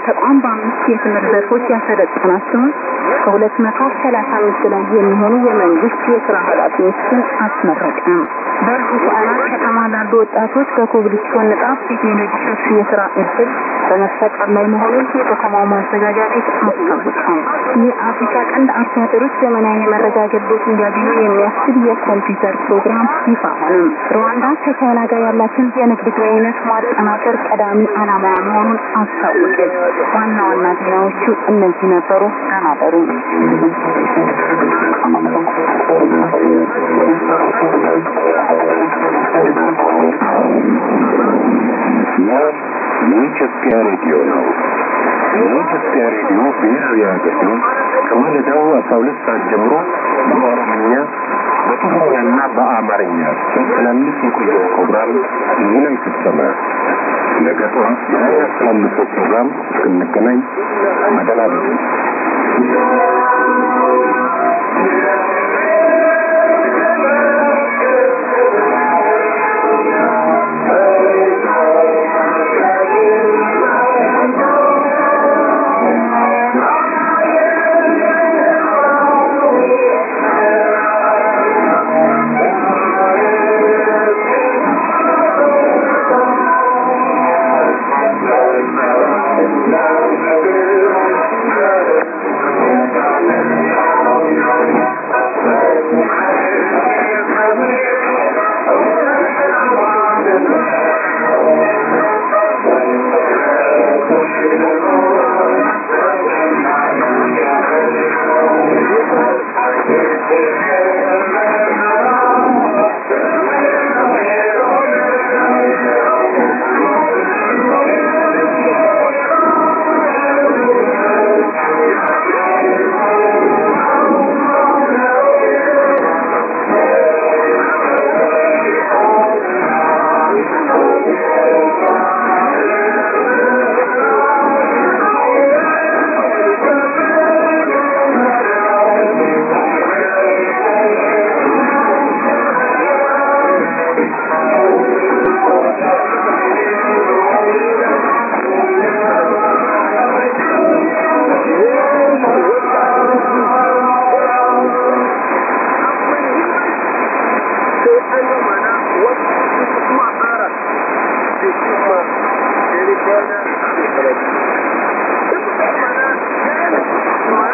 ተቋም በአምስት የትምህርት ዘርፎች ያሰለጠናት ሲሆን ከሁለት መቶ ሰላሳ አምስት በላይ የሚሆኑ የመንግስት የስራ ኃላፊዎችን አስመረቀ። በሆሳዕና ከተማ ላሉ ወጣቶች በኮብልስቶን ንጣፍ ቴክኖሎጂ ሰፊ የስራ እድል በመፈጠር ላይ መሆኑን የከተማው ማዘጋጃ ቤት አስታወቀ። የአፍሪካ ቀንድ አርሶ አደሮች ዘመናዊ የመረጃ አገልግሎት እንዲያገኙ የሚያስችል የኮምፒውተር ፕሮግራም ይፋ ሆነ። ሩዋንዳ ከቻይና ጋር ያላትን የንግድ ግንኙነት ማጠናከር ቀዳሚ ዓላማ መሆኑን አስታወቀች። ዋና ዋና ዜናዎቹ እነዚህ ነበሩ። ተናበሩ። የኢትዮጵያ ሬዲዮ ነው። የኢትዮጵያ ሬዲዮ ብሔራዊ አገልግሎት ከማለዳው አስራ ሁለት ሰዓት ጀምሮ በኦሮምኛ በትግርኛና በአማርኛ ሲያስተላልፍ የቆየው ፕሮግራም እዚህ ላይ ፈጸመ። ነገ ጠዋት የሚያስተላልፈው ፕሮግራም እስክንገናኝ በደህና እደሩ። Thank you.